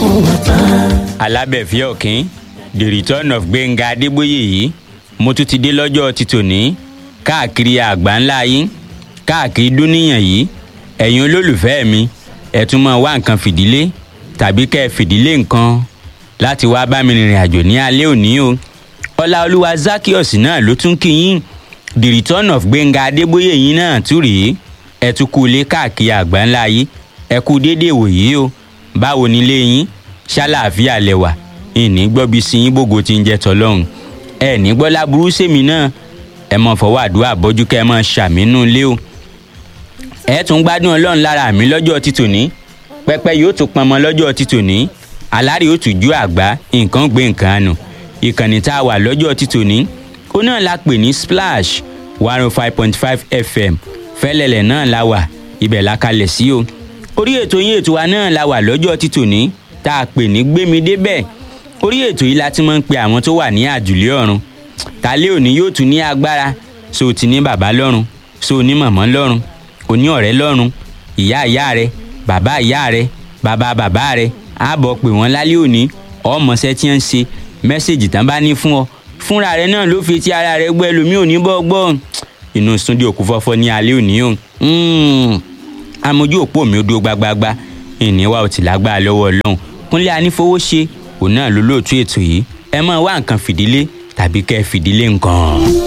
alábẹ̀fẹ́ ọ̀kín the return of gbẹ̀ngà adébóyè yìí mo tún ti dé lọ́jọ́ ti tòní káàkiri àgbà ńlá yín káàkiri dúníyàn yìí ẹ̀yin olólùfẹ́ mi ẹ̀ tún mọ̀ wá nǹkan fìdílé tàbí kẹ́ ẹ fìdílé nǹkan láti wá bá mi rìnrìn àjò ní alẹ́ òní o ọláolúwa zakios náà ló tún kí yín the return of gbẹ̀ngà adébóyè yín náà tún rèé ẹ tún kú ilé káàkiri àgbà ńlá yìí ẹ kú déédéé wòyí o báwo nílé yín ṣàlàáfíà lẹwà ìní gbọ́bi sí yín bògo tí ń jẹ́ tọlọ́run ẹ ní gbọ́ láburú sèmi náà ẹ mọ fọwọ́ àdúrà bọ́jú kẹ́ ẹ mọ ṣàmínú ilé o ẹ tún gbádùn ọlọ́run lára mi lọ́jọ́ títòní pẹ́pẹ́ yóò tún pọnmọ lọ́jọ́ títòní alárè yóò tún ju àgbá nǹkan gbé nǹkan àánú ìkànnì tá a wà lọ́jọ́ títòní ó náà la pè ní splash one oh five point five fm fẹ́lẹ́lẹ̀ náà la wà ibẹ̀ la kalẹ̀ sí o orí ètò yín ètò wa náà la wà lọ́jọ́ títòní tá a pè ní gbémi débẹ̀ orí ètò yìí la ti máa ń pe àwọn tó wà ní àjùlé ọ̀run tálẹ́ òní yóò tún ní agbára so ti ní bàbá lọ́run so ní màmá lọ́run oní ọ̀rẹ́ lọ́run ìyá ìyá rẹ bàbá ìyá rẹ bàbá bàbá rẹ àbọ̀ pé wọ́n lálẹ́ òní ọmọọṣẹ́ tí ń ṣe mẹ́sẹ̀gì tán bá ní fún ọ fúnra rẹ náà ló fi ti ara rẹ gbọ́ ẹlòmíì ò ní bọ́ gbọ́ inú sunday òkú fọ́fọ́ ní alẹ́ òní o amójú òpó mi ó dúró gbagbagba ìníwá ò tí lágbára lọ́wọ́ ọlọ́run kúnlé anífowóṣe òun náà ló lóòtú ètò yìí ẹ máa wá nǹkan fìdílé tàbí kẹ́ ẹ fìdílé nǹkan.